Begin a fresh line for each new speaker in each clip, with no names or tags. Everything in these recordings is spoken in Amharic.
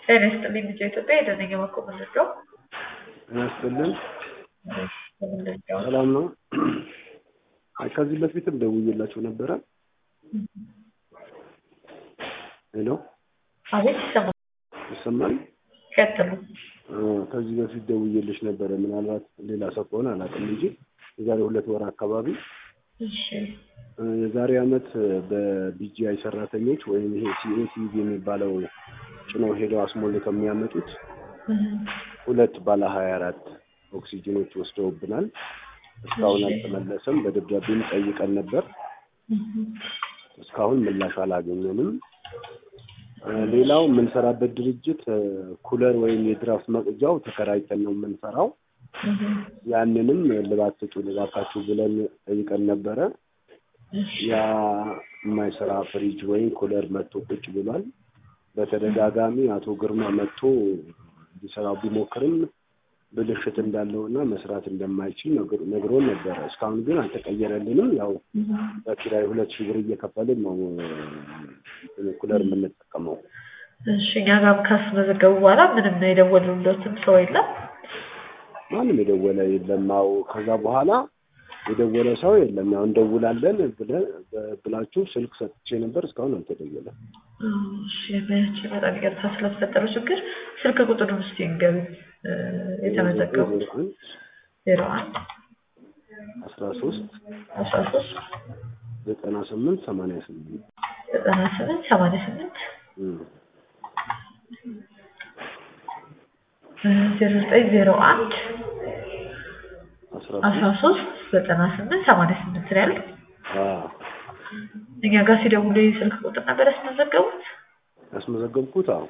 ጤና ይስጥልኝ ልጄ ኢትዮጵያ የደነኛ መኮ ምንድነው?
ጤና ይስጥልን።
ምንድነው?
ሰላም ነው? አይ ከዚህ በፊትም ደውዬላችሁ ነበረ። ሄሎ
አቤት ይሰማል።
ይሰማል?
ቀጥሉ።
አ፣ ከዚህ በፊት ደውዬልሽ ነበረ። ምናልባት ሌላ ሰው ከሆነ አላውቅም እንጂ የዛሬ ሁለት ወር አካባቢ
እሺ
አ፣ የዛሬ ዓመት በቢጂአይ ሰራተኞች ወይም ይሄ ሲኤሲቪ የሚባለው ጭነው ሄደው አስሞልተው የሚያመጡት
እህ፣
ሁለት ባለ ሀያ አራት ኦክሲጅኖች ወስደውብናል። እስካሁን
እሺ።
አልተመለሰም። በደብዳቤም ጠይቀን ነበር።
እህ፣
እስካሁን ምላሽ አላገኘንም። አ፣ ሌላው የምንሰራበት ድርጅት አ፣ ኩለር ወይም የድራፍት መቅጃው ተከራይተን ነው የምንሰራው።
እህ፣
ያንንም ልባት ስጡ ልባካችሁ ብለን ጠይቀን ነበረ።
እሺ
ያ የማይሰራ ፍሪጅ ወይም ኩለር መጥቶ ቁጭ ብሏል። በተደጋጋሚ አቶ ግርማ መጥቶ እንዲሰራው ቢሞክርም ብልሽት እንዳለውና መስራት እንደማይችል ነግሮ- ነግሮን ነበረ። እስካሁን ግን አልተቀየረልንም። ያው
እህ፣
በኪራይ ሁለት ሺህ ብር እየከፈልን ነው እ፣ ኩለር የምንጠቀመው።
እሺ እኛ ጋር ካስመዘገቡ በኋላ ምንም የደወሉለትም ሰው የለም።
ማንም የደወለ የለም። ያው ከዛ በኋላ የደወለ ሰው የለም። ያው እንደውላለን ብለ- ብላችሁ ስልክ ሰጥቼ ነበር። እስካሁን አልተደወለም።
እሺ ያቺ በጣም ይቅርታ ስለተፈጠረው ችግር ስልክ ቁጥሩን እስኪ ንገሩ። የተመዘገቡት
ዜሮ አንድ
ዜሮ አንድ
አስራ ሶስት
አስራ ሶስት
ዘጠና ስምንት ሰማንያ ስምንት
ዘጠና ስምንት ሰማንያ ስምንት ዜሮ ዘጠኝ ዜሮ አንድ
አስራ
አስራ
ሶስት
ሶስት ዘጠና ስምንት ሰማንያ ስምንት ነው ያሉት።
አዎ
እኛ ጋር ሲደውሉ የስልክ ቁጥር ነበር ያስመዘገቡት።
ያስመዘገብኩት። አዎ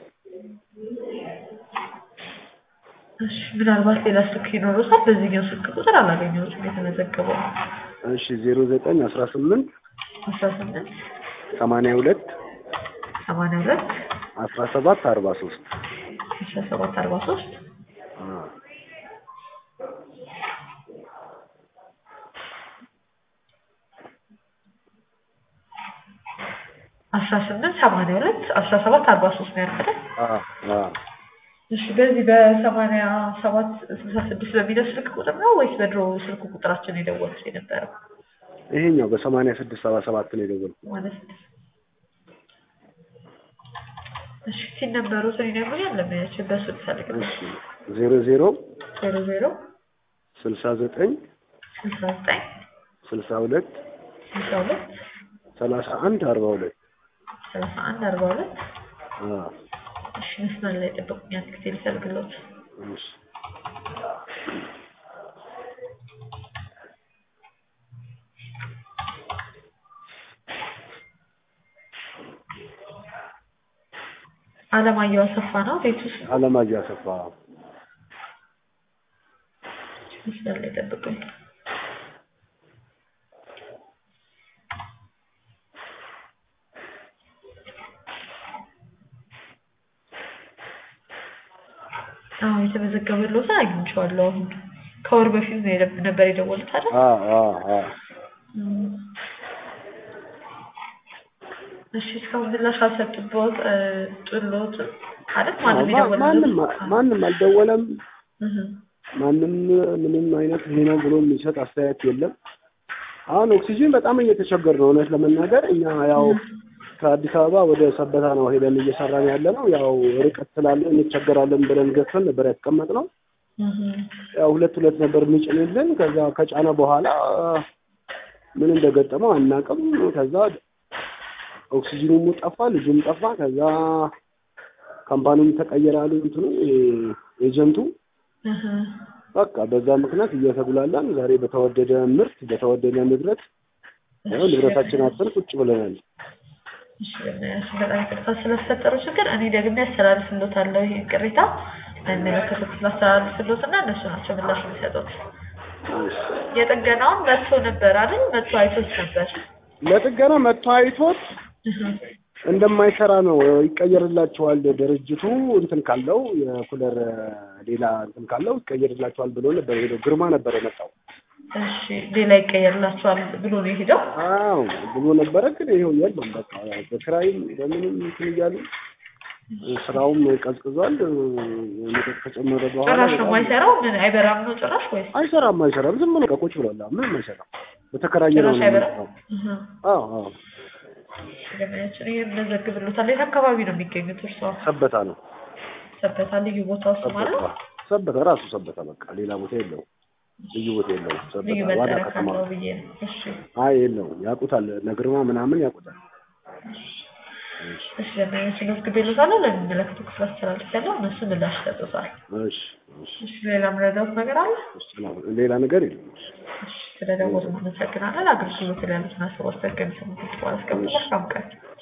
እሺ ምናልባት ሌላ ስልክ ይኖሩታል። በዚህኛው ስልክ ቁጥር አላገኘሁትም የተመዘገበው።
እሺ ዜሮ ዘጠኝ አስራ ስምንት
አስራ ስምንት
ሰማንያ ሁለት
ሰማንያ ሁለት
አስራ ሰባት አርባ ሶስት
አስራ ሰባት አርባ ሶስት አስራ ስምንት ሰማንያ ሁለት አስራ ሰባት አርባ ሶስት ነው ያልኩት። እሺ በዚህ በሰማንያ ሰባት ስልሳ ስድስት በሚለው ስልክ ቁጥር ነው ወይስ በድሮ ስልክ ቁጥራችን የደወሉት የነበረው
ይሄኛው በሰማንያ ስድስት ሰባ ሰባት ነው የደወልኩት።
ማለት ነው? እሺ ሲን ነበሩ ሰው ይነግሩኛል። ለማያችን በሱ ልፈልግ ነው።
እሺ ዜሮ ዜሮ
ዜሮ ዜሮ
ስልሳ ዘጠኝ
ስልሳ ዘጠኝ
ስልሳ ሁለት
ስልሳ ሁለት
ሰላሳ አንድ አርባ ሁለት
ሰላሳ አንድ አርባ ሁለት እሺ መስመር ላይ ጠብቁኝ። አንድ ጊዜ ልፈልግሎት።
እሺ
አለማየሁ አሰፋ ነው ቤት ውስጥ
አለማየሁ አሰፋ
መስመር ላይ ጠብቁኝ። አዎ የተመዘገበልዎት አግኝቼዋለሁ። አሁን ከወር በፊት ነው የደ- ነበር የደወሉት አይደል?
አ አ አ
እም። እሺ እስካሁን ምላሽ አልሰጡበት ጥሎትም አይደል? ማንም
ማ- ማንም
የደወለልዎት?
ማንም አልደወለም።
እህ
ማንም ምንም አይነት ይሄ ነው ብሎ የሚሰጥ አስተያየት የለም። አሁን ኦክሲጂን በጣም እየተቸገር ነው እውነት ለመናገር እኛ ያው ከአዲስ አበባ ወደ ሰበታ ነው ሄደን እየሰራን ያለ ነው። ያው ርቀት ስላለ እንቸገራለን ብለን ገዝተን ነበር ያስቀመጥነው።
እህ
ያው ሁለት ሁለት ነበር የሚጭንልን። ከዛ ከጫነ በኋላ ምን እንደገጠመው አናውቅም። ከዛ ኦክሲጂኑም ጠፋ፣ ልጁም ጠፋ። ከዛ ካምፓኒውም ተቀየረ አሉ እንትኑ ኤጀንቱ
እህ
በቃ በዛ ምክንያት እየተጉላላን ዛሬ በተወደደ ምርት በተወደደ ንብረት ያው ንብረታችን አጥተን ቁጭ ብለናል።
እሺ በእናትሽ በጣም ይቅርታ ስለተፈጠረው ችግር እኔ ደግሜ አስተላልፍልዎታለሁ። ይሄን ቅሬታ ለሚመለከተው ክፍል አስተላልፍልዎትና እነሱ ናቸው ምላሽ የሚሰጡት። የጥገናውን መጥቶ ነበር አይደል? መጥቶ አይቶት ነበር።
ለጥገና መጥቶ አይቶት
እህ
እንደማይሰራ ነው ይቀየርላቸዋል ድርጅቱ እንትን ካለው የኩለር ሌላ እንትን ካለው ይቀየርላቸዋል ብሎ ነበር ሄደው ግርማ ነበር የመጣው
እሺ ሌላ ይቀየርላቸዋል ብሎ ነው የሄደው።
አዎ ብሎ ነበረ። ግን ይኸው የለም በቃ በክራይም በምንም እንትን እያሉ ስራውም ቀዝቅዟል። ሙቀት ከጨመረ በኋላ
ጭራሽ ነው
በጣም-
የማይሰራው? ምን አይበራም ነው ጭራሽ ወይስ
አይሰራም አይሰራም። ዝም ብሎ ቁጭ ብሏል። ምንም አይሰራም። በተከራየ ነው
ጭራሽ አይበራም?
ነው።
እህ።
አዎ አዎ
ገበያችን ይሄን መዘግብሎታል። የት አካባቢ ነው የሚገኙት እርስዎ?
ሰበታ ነው።
ሰበታ ልዩ ቦታው ስም አለው?
ሰበታ ሰበታ ራሱ ሰበታ በቃ ሌላ ቦታ የለውም። ልዩ ቦታ የለውም።
ልዩ
ሰበታ ዋና
መጠሪያ
ከተማ
ካለው ብዬ ነው። እሺ
አይ የለውም። ያውቁታል። ነግርማ ምናምን ያውቁታል።
እሺ ገበያችን መዝግቤሎታለሁ። ለሚመለከተው ክፍል አስተላልፌያለሁ። እነሱ ምላሽ ይሰጡታል።
እሺ እሺ
እሺ ሌላ ምረዳት ነገር አለ?
እሺ፣ ሌላ ነገር የለም።
እሺ ስለደወሉ እናመሰግናለን። አገልግሎት ላይ ያሉትን ሀሳብ አስተያየት ከሚሰሙት በኋላ እስከምንደርስ መልካም ቀን